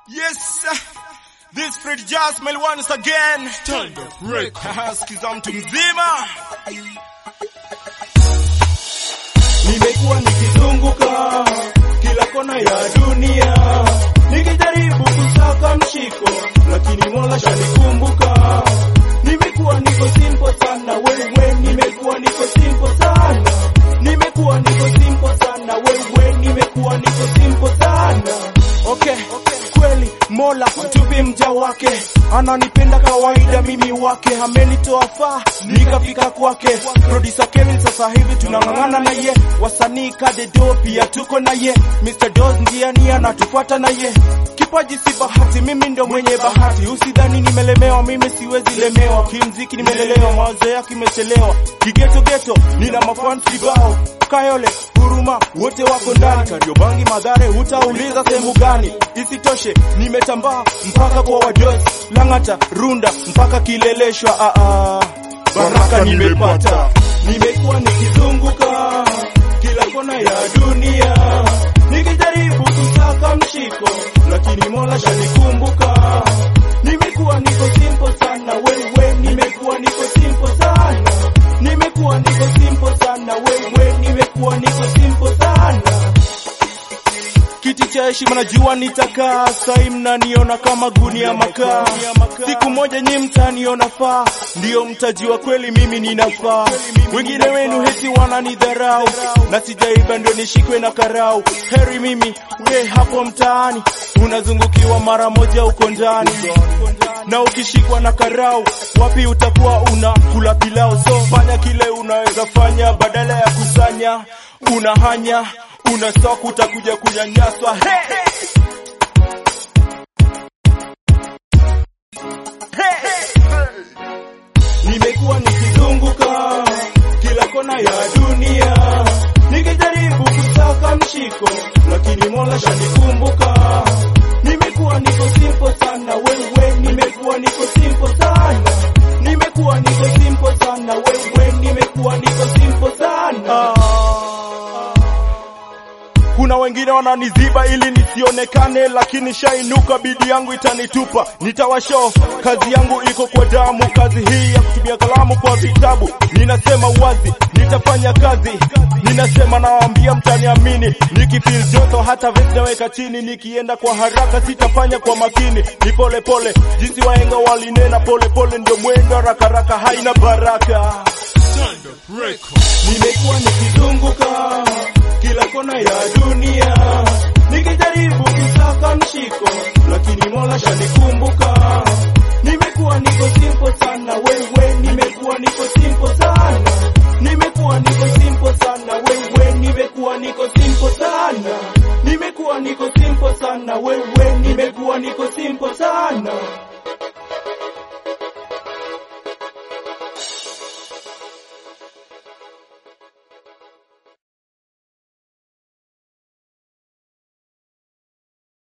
Yes, this Fred Jasmine once again. Turn the break. Sikiza mtu mzima. Nimekuwa nikizunguka kila kona ya dunia nikijaribu kusaka mshiko, lakini Mola shanikumbuka. Nimekuwa niko simple sana wewe, nimekuwa niko simple sana, nimekuwa niko simple sana wewe, nimekuwa niko simple sana. Okay, kweli Mola mtupi mja wake, ananipenda kawaida, mimi wake, amenitoa faa nikafika kwake. Producer Kevin sasa hivi tunang'ang'ana naye, wasanii Kadedo pia tuko naye, Mr. Dos ndiani anatufuata naye. Kipaji si bahati, mimi ndo mwenye bahati, usidhani nimelemewa, mimi siwezi lemewa. Kimziki nimelelewa, mawazo yake imechelewa, kigeto geto nina mafans kibao Kayole, Huruma wote wako ndani. Kariobangi, Madhare, utauliza sehemu gani? Isitoshe nimetambaa mpaka kwa wadosi, Lang'ata, Runda mpaka Kileleshwa. Ah, ah, baraka nimepata, nimekuwa nikizunguka kila kona ya dunia nikijaribu kusaka mshiko, lakini Mola shanikumbuka. Nimekuwa niko simple sana wewe, nimekuwa niko simple sana, nimekuwa niko simple sana wewe, nimekuwa niko simple sana kiti cha heshima najua nitakaa, sai mnaniona kama gunia makaa. Siku moja nyi mtaniona faa, ndiyo mtajua kweli mimi ninafaa. Wengine wenu heti wananidharau, na sijaiba ndio nishikwe na karau. Heri mimi we hapo mtaani, unazungukiwa mara moja uko ndani na ukishikwa na karau, wapi utakuwa unakula pilau? So fanya kile unaweza fanya, badala ya kusanya unahanya una stock utakuja kunyanyaswa. Hey! Nimekuwa nikizunguka kila kona ya dunia nikijaribu kusaka mshiko, lakini Mola shanikumbuka. Nimekuwa niko simple sana wewe, nimekuwa niko simple sana, nimekuwa niko simple sana wewe, nimekuwa niko simple sana. Kuna wengine wananiziba ili nisionekane, lakini shainuka, bidi yangu itanitupa. Nitawashow kazi yangu iko kwa damu, kazi hii ya kutumia kalamu kwa vitabu. Ninasema wazi, nitafanya kazi. Ninasema nawaambia, mtaniamini. Nikifeel joto hata vest naweka chini, nikienda kwa haraka sitafanya kwa makini. Ni pole pole, jinsi wahenga walinena, pole pole ndio mwendo, haraka haraka haina baraka. Turn the break. Nimekuwa nikizunguka kila kona ya dunia nikijaribu kusaka mshiko, lakini Mola shanikumbuka. Nimekuwa niko simple sana wewe, nimekuwa niko simple sana, nimekuwa niko simple sana wewe, nimekuwa niko simple sana, nimekuwa niko simple sana wewe, nimekuwa niko